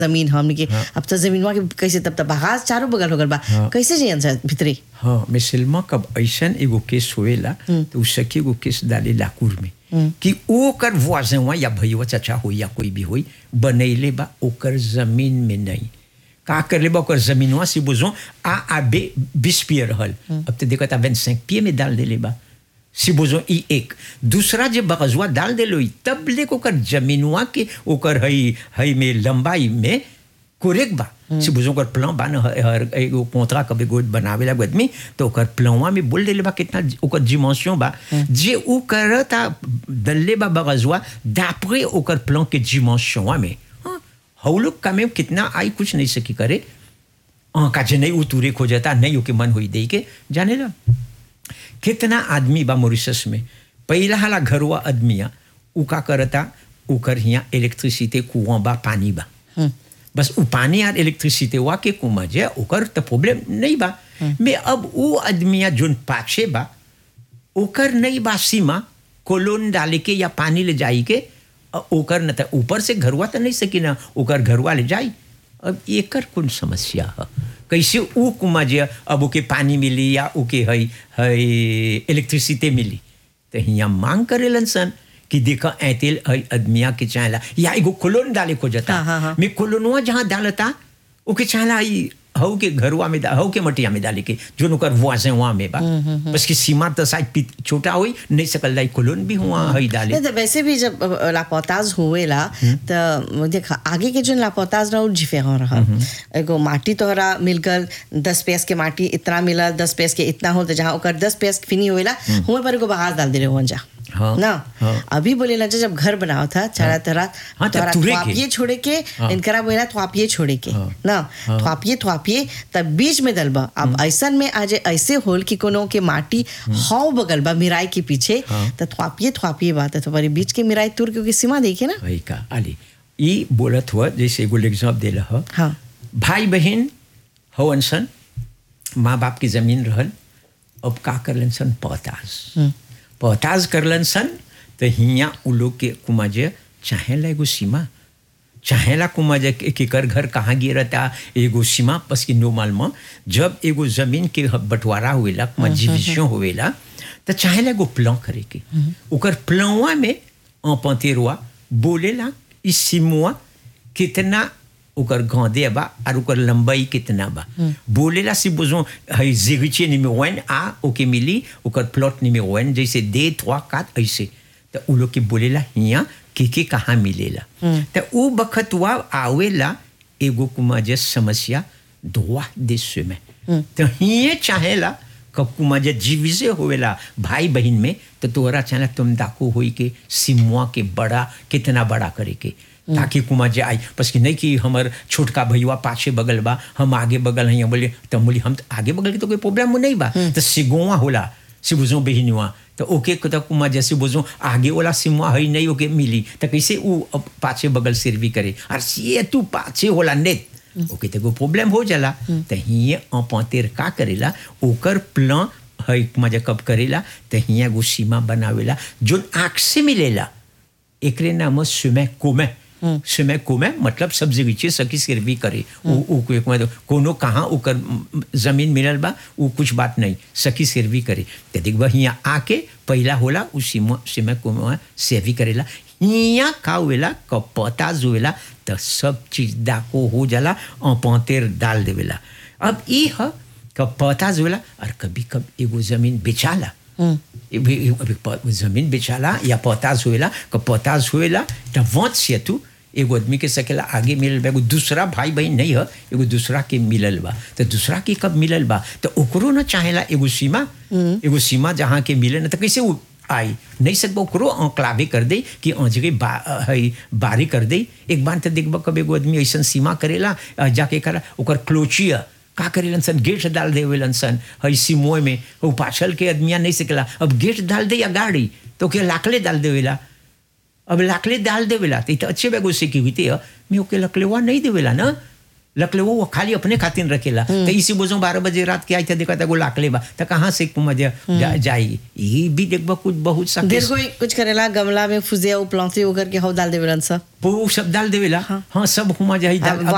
जमीन हमने के अब तो जमीनवा के कैसे तब तब बगास चारों बगल हो गल बा कैसे जी आंसर भीतरी हाँ मिसलमा कब ऐसन एगो केस होएला तो उ सखी एगो केस डाले लाकुर में कि ओकर voisin या भैया चाचा हो या कोई भी होई बनैले बा ओकर जमीन में नहीं का कर ले बा ओकर जमीनवा से बुझो आ आ बे बीस पिए रहल अब तो देखो ता 25 पिए में डाल देले बा si बोझो ई एक दूसरा जे बगजवा डाल देलो ई तब ले ओकर जमीनवा के ओकर हई हई में लंबाई में कोरेक बा si बोझो ओकर प्लान बा न हर एगो पोतरा कभी गोद बनावे ला आदमी तो ओकर प्लानवा में बोल देले बा कितना ओकर डिमेंशन बा जे उ करता दल्ले बा बगजवा d'après ओकर प्लान के डिमेंशन में हाँ, हउ लोग का में कितना आई कुछ नहीं सकी करे का जे नहीं उतूरे खोजता नहीं ओके मन हुई दे के जाने ला कितना आदमी बा मॉरिशस में पहला हाला घरवा आदमिया उ का करता उकर हिया इलेक्ट्रिसिटी कुआं बा पानी बा बस उ पानी और इलेक्ट्रिसिटी वा के कुआं जे ओकर तो प्रॉब्लम नहीं बा मैं अब उ आदमिया जोन पाछे बा ओकर नहीं बा सीमा कोलोन डाले के या पानी ले जाई के अ, ओकर न त ऊपर से घरवा तो नहीं सकी ना ओकर घरवा ले जाई अब एकर कौन समस्या है कैसे ऊ कुमा जे अब ओके पानी मिली या ओके हई हई इलेक्ट्रिसिटी मिली तो हिया मांग करेलन सन कि देखा ऐतेल हई आदमिया के चाहला या एगो कोलोन डाले को जता हाँ, हाँ, हाँ। मैं कोलोनवा जहाँ डालता ओके चाहला आई हऊ के घरवा में डा- हऊ के मटिया में डाले के जो ओकर वासे वहाँ में बा बस की सीमा तो शायद पित- छोटा हुई नहीं सकल लाई कोलोन भी हुआ हई डाले नहीं तो वैसे भी जब अ, लापौताज हुएला तो देख आगे के जो लापौताज रहा जिफे हो रहा एगो माटी तोहरा मिलकर दस पैस के माटी इतना मिला दस पैस के इतना हो तो जहाँ ओकर दस पैस फिनी होएला हुए पर एगो बहार डाल दे रहे जा हाँ, ना हाँ। अभी बोले ना जब घर बनाओ था चारा तरह हाँ, तब तोहरा तुरे के। थ्वापिये छोड़े के इनकरा बोला थ्वापिये छोड़े के हाँ, ना थ्वापिये थ्वापिये तब बीच में दलबा अब ऐसन में आज ऐसे होल कि कोनो के माटी हाउ बगल बा मिराई के पीछे हाँ। तो थ्वापिये थ्वापिये बात है तो पर बीच के मिराई तुर क्योंकि सीमा देखिए ना वही का आली ई बोलत हुआ जैसे एगो एग्जाम देला ह हाँ भाई बहन हवन सन माँ बाप की जमीन रहल अब का करलन सन पौताज पौताज करलन सन तो हिया उ लोग के कुमाजे चाहेला एगो सीमा चाहेला कुमाजे के केकर घर कहाँ गिरता एगो सीमा बस की नो मालूम जब एगो जमीन के बंटवारा हुएला कुमा डिविजन हुएला तो चाहेला एगो प्लान करे के ओकर प्लानवा में पंतेरवा बोलेला इस सीमुआ कितना ओकर गांधे बा और ओकर लंबाई कितना बा बोलेला si besoin है zéritier numéro 1 आ ओके मिली ओकर प्लॉट numéro 1 जैसे दे 3 4 ऐसे तो उ लोग के बोलेला हिया के के कहाँ मिलेला तो उ बखतवा आवेला एगो कुमा जे समस्या droit des chemins तो हिये चाहेला कब कुमा जे जीविसे होवेला भाई बहन में तो तोहरा चाहेला तुम डाको होई के सिमुआ के बड़ा कितना बड़ा करे के ताकि कुमा जे आई बस कि नहीं कि हमर छोटका भैया पाछे बगल बा हम आगे बगल हैं बोले तो बोली हम तो आगे बगल के तो कोई प्रॉब्लम नहीं बा तो सिगुआ होला सिबुजो बहिनुआ तो ओके को तो कुमा जैसे बुझो आगे वाला सिमुआ है नहीं ओके मिली तो कैसे उ अब पाछे बगल सिर भी करे और ये तू पाछे होला नेत ओके तो कोई प्रॉब्लम हो जाला तो हिये अपतेर का करेला ओकर प्लान है कुमा जे कब करेला तो हिया एगो सीमा बनावेला जो आँख से मिलेला एकरे नाम सुमे कोमे सुमे कोमे मतलब सब जगह सकी सिरवी करे उ उ को एक मतलब कोनो कहाँ ओकर म, जमीन मिलल बा उ कुछ बात नहीं सकी सिरवी करे ते देख बा हिया आके पहला होला उ सीमा सीमा कोमे सेवी करेला हिया का हुएला क पता जुएला तो सब चीज दाको हो जाला पंतेर डाल देवेला अब ई ह क पता जुएला और कभी कभी एगो जमीन बेचाला अभी अभी प- जमीन बेचाला या पोताज हुएला क पोताज हुएला त वंश से तू एगो आदमी के सकेला आगे मिलल बा एगो दूसरा भाई बहन नहीं है एगो दूसरा के मिलल बा तो दूसरा के कब मिलल बा तो ओकरो न चाहेला एगो सीमा एगो सीमा जहाँ के मिले न तो कैसे वो आई नहीं सकबो ओकरो अंकलावे कर दे कि अंजगे बा है बारी कर दे एक बार तो देखबा कब एगो आदमी ऐसन सीमा करेला अ, जाके करा ओकर क्लोचिया का करेलन सन गेट डाल देवेलन सन हई सिमोय में वो पाछल के आदमिया नहीं सकेला अब गेट डाल दे या गाड़ी तो के लाकले डाल देवेला अब लाकले डाल देवेला तो इतना अच्छे बेगो सिक्योरिटी है मैं ओके लकलेवा नहीं देवेला ना लकलेवा वो खाली अपने खातिर रखेला तो इसी बोझो बारह बजे रात के आई था देखा था वो लाकले बा तो कहाँ से मजा जा, जाई ये भी देखबा कुछ बहुत सा देर कोई कुछ करेला गमला में फुजिया उपलौती होकर के हव डाल देवेलन सब वो सब डाल देवेला हाँ सब हुआ जाई डाल अब अब